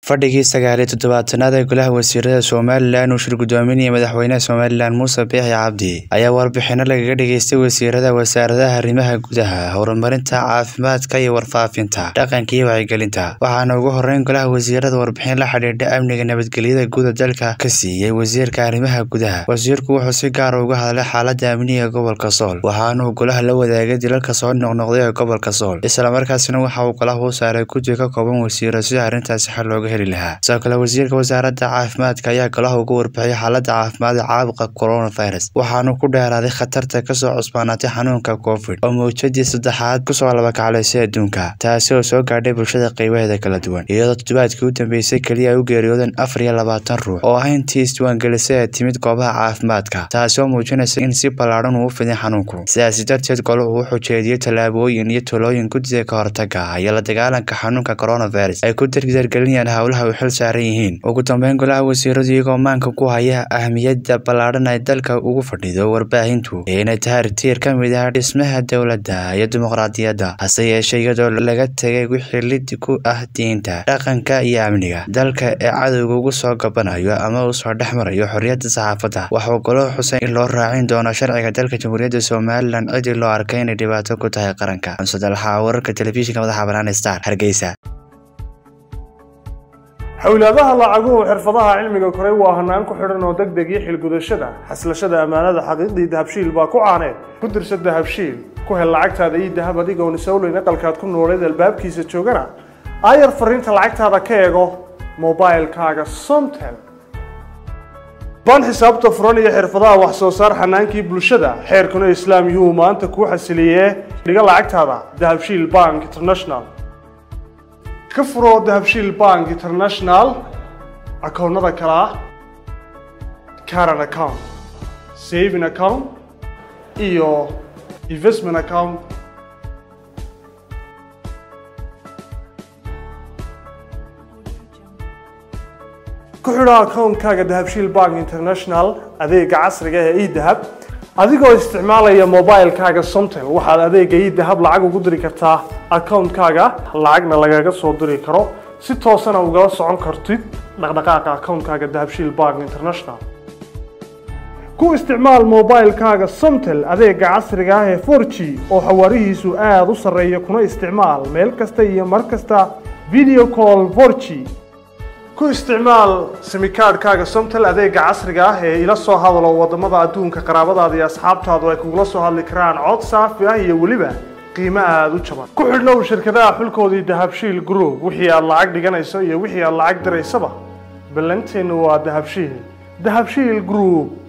Fadhigii sagaal iyo toddobaatanaad ee Golaha Wasiirada Somalilan uu shir gudoominayay Madaxweynaha Somalilan Muuse Biixi Cabdi ayaa warbixino lagaga dhageystay wasiirada wasaaradaha arrimaha gudaha, horumarinta, caafimaadka iyo warfaafinta, dhaqanka iyo wacyigelinta. Waxaana ugu horreyn Golaha Wasiirada warbixin la xidhiidha amniga nabadgelyada guud ee dalka ka siiyay Wasiirka Arrimaha Gudaha. Wasiirku wuxuu si gaar ah uga hadlay xaaladda amniga ee gobolka Sool, waxaana uu Golaha la wadaagay dilalka soo noqnoqday ee gobolka Sool. Isla markaasina waxa uu Golaha u saaray guddi ka kooban wasiirro si arrintaasi xal looga heli lahaa. Sidoo kale, Wasiirka Wasaaradda Caafimaadka ayaa Golaha uga warbixiyay xaaladda caafimaad ee caabuqa coronavirus, waxaana uu ku dheeraaday khatarta ka soo cusboonaatay xanuunka Covid oo mowjadii saddexaad kusoo labakaclaysay adduunka, taasi oo soo gaadhay bulshada qaybaheeda kala duwan, iyadoo toddobaadkii u dambeysay kaliya ay u geeriyoodeen afar iyo labaatan ruux oo ah intii isdiiwaangelisay ee timid goobaha caafimaadka, taasi oo muujinaysa in si ballaaran uu u fiday xanuunku. Sidaasi darteed, Goluhu wuxuu jeediyay tallaabooyin iyo talooyin guddida ka hortagga iyo la dagaalanka xanuunka coronavirus ay ku dardargelinayaan howlaha ay u xil saaran yihiin. Ugu dambeyn, Golaha Wasiiradu iyagoo maanka ku haya ahmiyadda ballaaran ee dalka ugu fadhido warbaahintu iyo inay tahay tiir ka mid ah dhismaha dowladda iyo dimuqraadiyadda, hase yeeshee iyadoo laga tegay wixii lid ku ah diinta, dhaqanka iyo amniga dalka ee cadowga uga soo gabanayo ama uu soo dhex marayo xorriyadda saxaafadda. Waxa uu Goluhu xusay in loo raacin doono sharciga dalka Jamhuuriyadda Somalilan ciddii loo arkay inay dhibaato ku tahay qaranka. Xamse Dalxa, wararka telefishinka madaxa bannaan ee Star, Hargeysa. xawlaadaha lacaguhu xirfadaha cilmiga koray waa hanaan ku xidhan oo deg deg iyo xilgudashada xaslashada ammaanada xaqiiqdii dahabshiil baa ku caaneed ku dirsa dahabshiil ku hel lacagtaada iyo dahab adigoon isowleyn aqalkaad ku nooleed albaabkiisa joogana aayar fariinta lacagtaada ka eego mobailkaaga somtel baan xisaabta furan iyo xirfadaha wax soo saar xanaankii bulshada xeerkuna islaam yuhuu maanta kuu xasiliyee dhiga lacagtaada dahabshiil bank international ka furo dahabshiil bank international akoonnada kale ah caran account saving account iyo investment account ku xidho akoonkaaga dahabshiil bank international adeega casriga ee edahab adigoo isticmaalaya mobilkaaga somtel waxaad adeega idahab lacag ugu diri kartaa akoonkaaga lacagna lagaga soo diri karo si toosana ugala socon kartid dhaqdhaqaaqa akoonkaaga dahabshiil bank international ku isticmaal mobilkaaga somtel adeega casriga ah ee 4g oo xawaarihiisu aada u sarreeya kuna isticmaal meel kasta iyo mar kasta video call 4g ku isticmaal simikaadhkaaga somtel adeega casriga ah ee ila soo hadalo wadamada adduunka qaraabadaada iyo asxaabtaadu ay kugula soo hadli karaan cod saafi ah iyo weliba qiimo aada u jaban ku xidhnow shirkadaha xulkoodii dahabshiil group wixii aad lacag dhiganayso iyo wixii aad lacag diraysaba ballanteennu waa dahabshiil dahabshiil group